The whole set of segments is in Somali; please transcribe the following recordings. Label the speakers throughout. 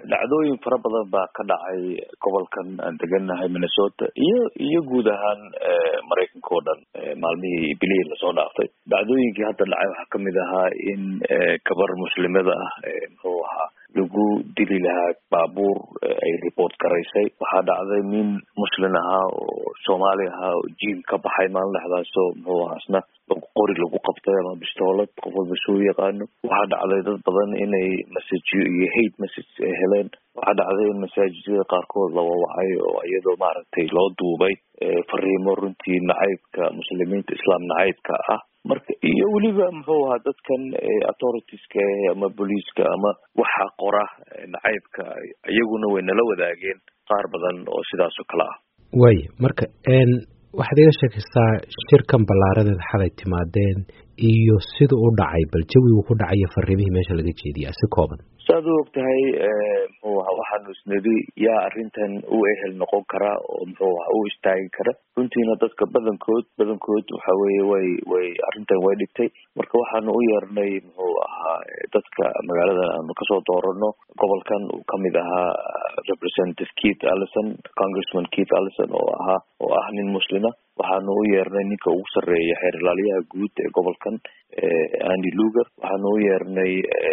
Speaker 1: dhacdooyin fara badan baa ka dhacay gobolkan aan degannahay minnesota iyo iyo guud ahaan maraykanka oo dhan maalmihii bilihii lasoo dhaaftay dhacdooyinkii hadda dhacay waxaa kamid ahaa in gabar muslimada ah muxuu ahaa lagu dili lahaa baabuur ay report garaysay waxaa dhacday nin muslim ahaa oo soomaali ahaa oo jiim ka baxay maalin dhexdaasoo muxuu ahaa isna qori lagu qabtay ama bistoolad qof walba soo yaqaano waxaa dhacday dad badan inay masajyo iyo hate message ay heleen waxaa dhacday in masaajidada qaarkood la wawacay oo iyadoo maaragtay loo duubay fariimo runtii nacaybka muslimiinta islaam nacaybka ah marka iyo weliba muxuu ahaa dadkan authoritiska ama booliiska ama waxa qora nacaybka iyaguna way nala wadaageen qaar badan oo sidaas oo kale ah
Speaker 2: way marka waxaad iga sheekaysaa shirkan ballaaradeed xalay timaadeen iyo sida u dhacay bal jawigu ku dhacayo fariimihii meesha laga jeediya si kooban
Speaker 1: saad u og tahay muxuu ahaa waxaanu isnidi yaa arrintan u ehel noqon kara oo muxuu ahaa u istaagi kara runtiina dadka badankood badankood waxa weeye way way arrintan way dhigtay marka waxaanu u yeernay muxuu ahaa dadka magaaladan aanu kasoo doorano gobolkan uu kamid ahaa representative keith allison congressman keith allison oo ahaa oo ah nin muslima waxaanu u yeernay ninka ugu sarreeya xeer ilaaliyaha guud ee gobolkan andy luger waxaanu u yeernay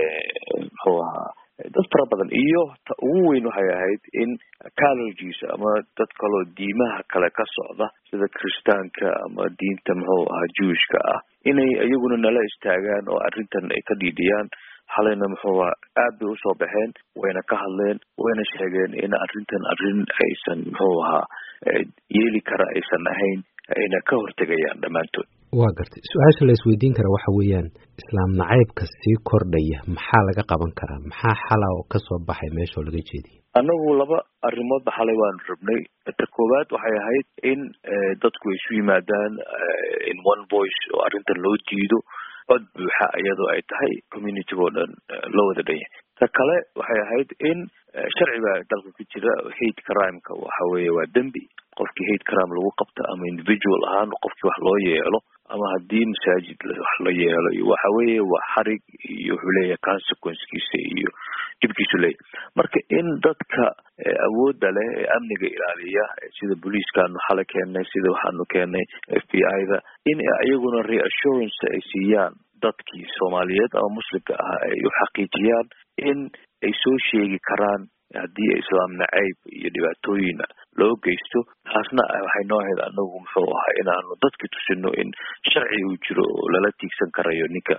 Speaker 1: muxuu ahaa dad fara badan iyo ta ugu weyn waxay ahayd in collegies ama dad kaloo diimaha kale ka socda sida kiristaanka ama diinta muxuu ahaa jewishka ah inay iyaguna nala istaagaan oo arrintan ay ka dhiidhiyaan xalayna muxuu ahaa aad bay usoo baxeen wayna ka hadleen wayna sheegeen in arrintan arrin aysan muxuu ahaa yeeli kara aysan ahayn ayna ka hortegayaan dhammaantood
Speaker 2: waa gartay su-aasha la isweydiin kara waxa weeyaan islaam nacaybka sii kordhaya maxaa laga qaban karaa maxaa xala oo kasoo baxay meesha oo laga jeediyay
Speaker 1: annagu laba arrimoodba xalay waanu rabnay ta koowaad waxay ahayd in dadku ay isu yimaadaan in one voice oo arrintan loo diido cod buuxa iyadoo ay tahay communitiga oo dhan loo wada dhan yahay ta kale waxay ahayd in sharci baa dalka ku jira hate crimeka waxa weeye waa dembi qofkii hate crime lagu qabta ama individual ahaan qofkii wax loo yeelo ama haddii masaajid wax la yeelo iyo waxa weeye waa xarig iyo wuxuu leeyahay consequencekiisa iyo dhibkiisu leeyahy marka in dadka awoodda leh ee amniga ilaaliya sida booliiskaanu xalay keennay sida waxaanu keennay f b i da in iyaguna reassurance ay siiyaan dadkii soomaaliyeed ama muslimka ah ay u xaqiijiyaan in ay soo sheegi karaan haddii islaam nacayb iyo dhibaatooyin loo geysto taasna waxay noo ahayd anagu muxuu ahaa inaanu dadki tusino in sharci uu jiro oo lala tiigsan karayo ninka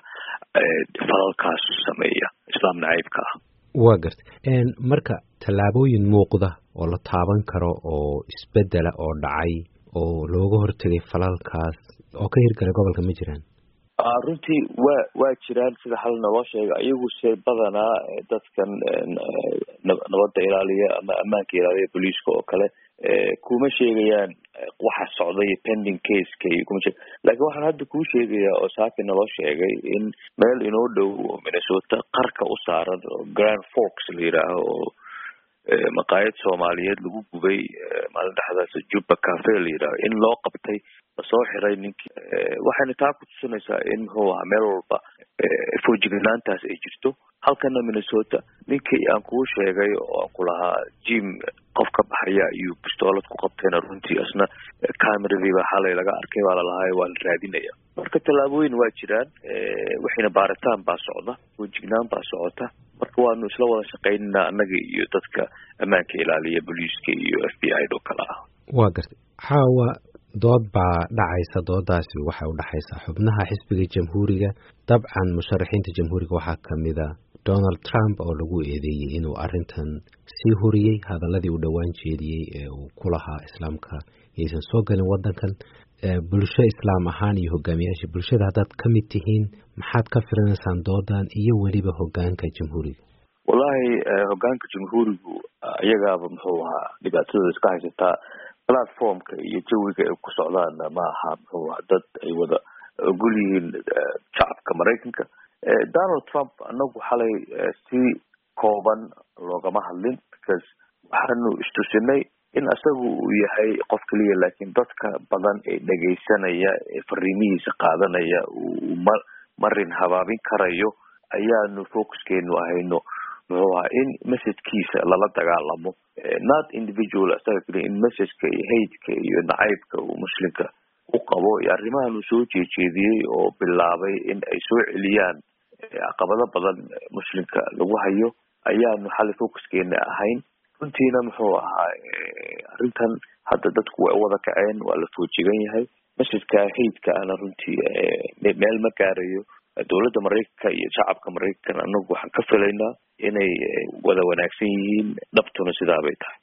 Speaker 1: falalkaas sameeya islaam nacaybka ah
Speaker 2: waa gartay marka tallaabooyin muuqda oo la taaban karo oo isbedela oo dhacay oo looga hortegay falalkaas oo ka hirgalay gobolka ma jiraan
Speaker 1: runtii waa waa jiraan sida xal naloo sheega iyagu se badanaa dadkan nabadda ilaaliya ama ammaanka ilaaliya booliiska oo kale kuma sheegayaan waxa socday pending caseka iyo kuma sheeg lakin waxaan hadda kuu sheegayaa oo saaki naloo sheegay in meel inoo dhow oo minnesota qarka u saaran oo grand fox la yidhaaho oo maqaayad soomaaliyeed lagu gubay maalin dhexdaas jubba cafe la yidhaaho in loo qabtay lasoo xiray ninkii waxayna taa ku tusinaysaa in muxuu ahaa meel walba foojignaantaas ay jirto halkana minnesota ninkii aan kuu sheegay oo aan ku lahaa jim qof ka baxaya ayuu bistoolad ku qabtayna runtii isna cameradii baa xalay laga arkay baa lalahay waa la raadinaya marka tallaabooyin waa jiraan waxayna baaritaan baa socda foojignaan baa socota marka waanu isla wada shaqaynana annaga iyo dadka ammaanka ilaaliya booliiska iyo f b i do kale ah
Speaker 2: waa gartay xaawa dood baa dhacaysa doodaasi waxay u dhexaysaa xubnaha xisbiga jamhuuriga dabcan musharaxiinta jamhuuriga waxaa kamid a donald trump oo lagu eedeeyey inuu arrintan sii huriyey hadaladii uu dhowaan jeediyey ee uu ku lahaa islaamka yaysan soo gelin waddankan bulsho islaam ahaan iyo hogaamiyaasha bulshada haddaad ka mid tihiin maxaad ka filanaysaan doodan iyo weliba hogaanka jamhuuriga
Speaker 1: wallahi hogaanka jamhuurigu iyagaaba muxuu ahaa dhibaatadooda iska haysataa platformka iyo jawiga ay ku socdaanna ma aha muxuu ahaa dad ay wada ogol yihiin shacabka maraykanka donald trump anagu xalay si kooban loogama hadlin because waxaanu istusinay in isagu uu yahay qof keliya laakiin dadka badan ee dhegaysanaya ee fariimihiisa qaadanaya uu ma marin habaabin karayo ayaanu focuskeenu ahayno muxuu ahaa in messajkiisa lala dagaalamo not individual isaga keliya in messajka iyo haydka iyo nacaybka uu muslimka u qabo iyo arrimahan uu soo jeejeediyey oo bilaabay in ay soo celiyaan caqabado badan muslimka lagu hayo ayaanu xali focuskeena ahayn runtiina muxuu ahaa arrintan hadda dadku way wada kaceen waa la foojigan yahay messajka haydka ana runtii meel ma gaarayo dowladda maraykanka iyo shacabka maraykanka anagu waxaan ka filaynaa inay wada wanaagsan yihiin dhabtuna sidaa bay tahay